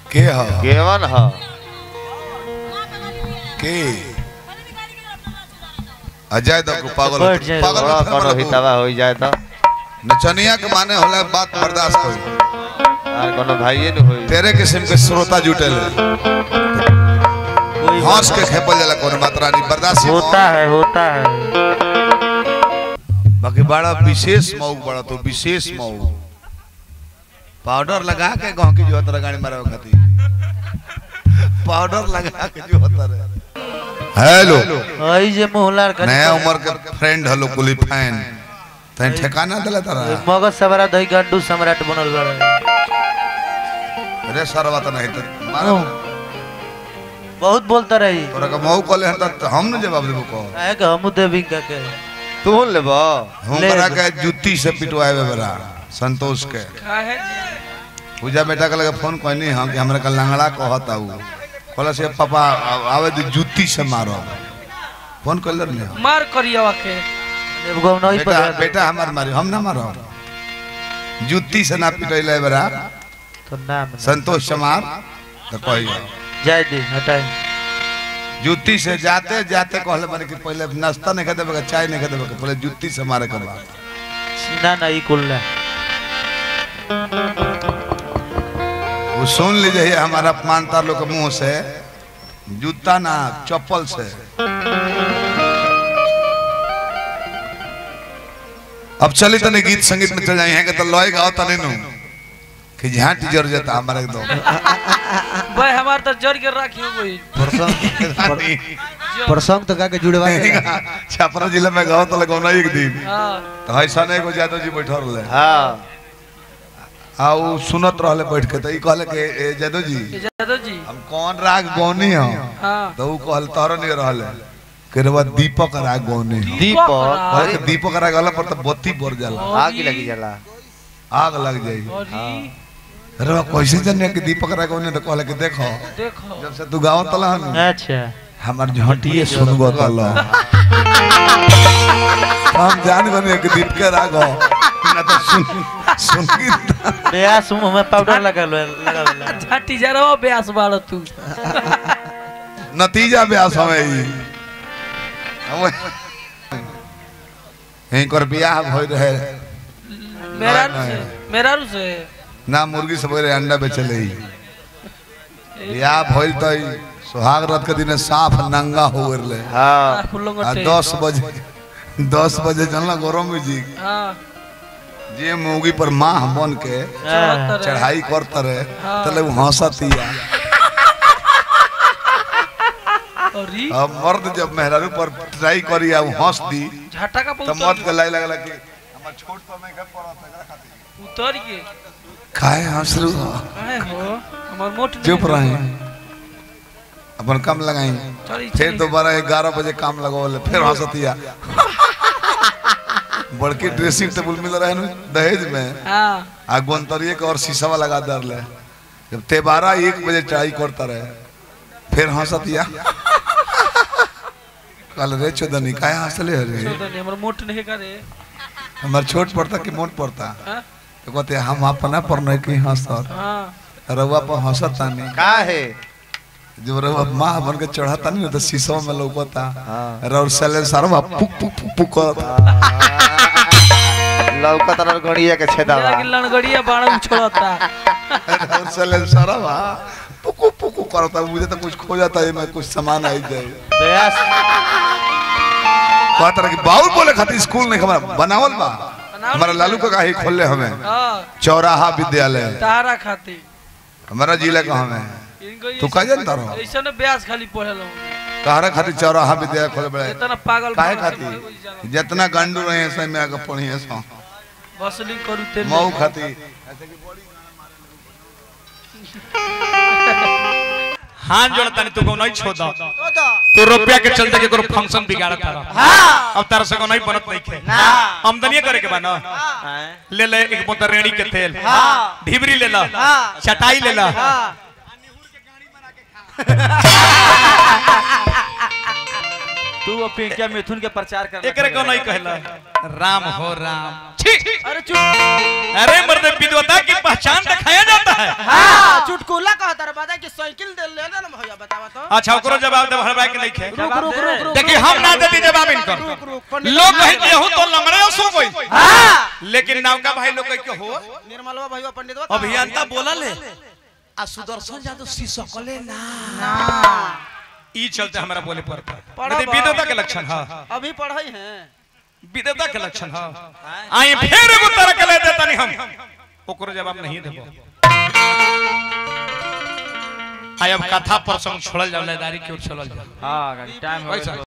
के ह केवन ह के अजय दो को पागल बैठ जाए पागल बड़ा मत कोनो बना हितवा हो जाए तो नचनिया के माने होला बात बर्दाश्त करी और कोनो भाइये न होई तेरे किस्म के श्रोता जुटे ले कोई हंस के खेपल जाला कोनो मात्रा नहीं बर्दाश्त होता है होता है बाकी बड़ा विशेष मऊ बड़ा तो विशेष मऊ पाउडर लगा के गांव की जो तरह गाड़ी मारे खाती पाउडर लगा के जो तरह हेलो आई जे मोहलार कर नया उम्र के फ्रेंड हलो कुली फैन तै ठिकाना दिला तारा मगज सबरा दही गड्डू सम्राट बनल बा अरे सरवा त नहीं तो मारो बहुत बोलता रही तोरा का मऊ कले हन त हम न जवाब देबो को है कि हमू देवी का के तू लेबो हम ले करा ले। के जुत्ती से पिटवाए बरा संतोष के पूजा बेटा के लगे फोन कहनी हम कि हमरा का लंगड़ा कहता उ कहला से पापा आ- आवे दे जुत्ती से मारो फोन कर ले मार करिया के एगो नहीं बेटा पता बेटा हमार मारी हम ना मारो जुत्ती से ना पिटैले बरा तो नाम संतोष चमार तो कहियो जाय दे हटाई जुत्ती से जाते जाते कहले मारे कि पहले नाश्ता नहीं खाते बगा चाय नहीं खाते बगा पहले जुत्ती से मारे के बाद ना ना ई कुल ना वो सुन लीजिए हमारा अपमानता लोग के मुंह से जूता ना चप्पल से अब चली तने गीत संगीत में चल जाए हैं कि तो लॉय गाओ तने नु कि झांट जर जाता हमारे एकदम भाई हमार तो जर के राखियो कोई प्रसंग तो का के जुड़वा के छपरा जिला में गाओ तो लगाओ ना एक दिन हां तो ऐसा नहीं को जादव जी बैठल रहे हां आ उ सुनत रहले बैठ के तो ई कहले कि ए जादव जी जादव जी हम कौन राग गौनी हम हां तो उ कहल तोहरा नहीं रहले के रे बाद दीपक राग गौनी हम दीपक कहल कि दीपक राग गला पर तो बत्ती बर जाला आग लगी जाला आग लग जाई और ई अरे बा कैसे जाने कि दीपक राग गौनी तो कहले कि देखो देखो जब से तू गावत तला हन अच्छा हमार झटिए सुन गो तला हम जान गने कि दीपक राग हो ना तो सुन सुन ब्यास मुंह में पाउडर लगा लो लगा लो झाटी जरवा ब्यास बाड़ तू नतीजा ब्यास हमें ई हम यहीं कर बियाह भइल रहे मेरा नहीं, से मेरा रू से ना मुर्गी सब रहे अंडा बेचले ही बियाह भइल तो ई सुहाग रात के दिन साफ नंगा हो गेले हां खुल्लो आ गटे दस बजे दस बजे चलना गौरव में जी हां जे मूगी पर माह बन के हाँ। चढ़ाई करता रहे हाँ। तले वो हंसतिया और ई अब मर्द जब मेहरारू पर ट्राई करी आ वो हंस दी झाटा का तो मर्द के लाई लगला कि हमर छोट पर मैं कब पड़ा था उतर के काहे हंस रू काहे हो हमार मोट चुप रहे अपन कम लगाई चली फिर दोबारा ग्यारह बजे काम लगवाले फिर हंसतिया बड़की ड्रेसिंग टेबल मिल रहे हैं दहेज में हां आ गोंतरिए के और शीशा लगा दर ले जब तेबारा एक बजे ट्राई करता रहे फिर हंसतिया कल रे चोदनी काहे हंसले रे चोदनी हमर मोट नहीं करे हमार छोट पड़ता कि मोट पड़ता हां तो कहते हम अपना पर नहीं कि हंसत हां रउआ पर हंसत तानी का है जब रउआ माँ बन के चढ़ता नहीं तो शीशा में लौकता हाँ। रउआ सले सरवा पुक पुक पुक पुक करता लौकत और घड़िया के छेदावा मेरा की लड़गड़िया बाण उछलता रउआ सले सरवा पुकु पुकु करता मुझे तो कुछ खो जाता है मैं कुछ सामान आई जाए ब्यास कहता रहा कि बाउल बोले खातिर स्कूल नहीं खबर बनावल बा हमारा लालू का ही खोल ले हमें हां चौराहा विद्यालय तारा खाती हमारा जिला का हमें इनको तू का जानता रहो ऐसा ने ब्यास खाली पढ़ेलो तहरा खातिर चौराहा विद्यालय खोले बड़े इतना पागल काहे बना खातिर के जितना गांडू रहे हैं सब में आके पढ़ी है सो वसूली करू ते मऊ खातिर हाथ जोड़ता नहीं तू को नहीं छोड़ दो तो रुपया के चलते के करो फंक्शन बिगाड़त था अब तारा से को नहीं बनत नहीं खे आमदनी करे के बा ना ले ले एक बोतल रेड़ी के तेल ढिबरी ले ला चटाई ले ला तू और पिंकिया मिथुन के प्रचार कर एकरे को नहीं कहला राम हो राम छी अरे चुट अरे मर्द विद्वता की पहचान दिखाया जाता है हाँ चुटकुला कहता रे बता कि साइकिल दे ले ना भैया बतावा तो अच्छा ओकरो जवाब दे हरबाई के नहीं खे रुक रुक रुक रुक देखिए हम ना देती जवाब इनकर रुक रुक पंडित लोग कहे कि यहू तो लंगड़े हो सो गई हाँ लेकिन नौका भाई लोग कहे कि हो निर्मलवा भैया पंडित अभियंता बोला ले आ सुदर्शन जादव सी सकले ना ई चलते हमरा बोले पड़ता पढ़ा यदि बा। विद्वता के लक्षण है अभी पढ़ाई हैं विद्वता के लक्षण है आई फिर एगो तरह के ले देता नहीं हम ओकरो जवाब नहीं देबो आई अब कथा प्रसंग छोड़ल जाओ लेदारी की ओर चलल जाओ हाँ टाइम हो कैसा?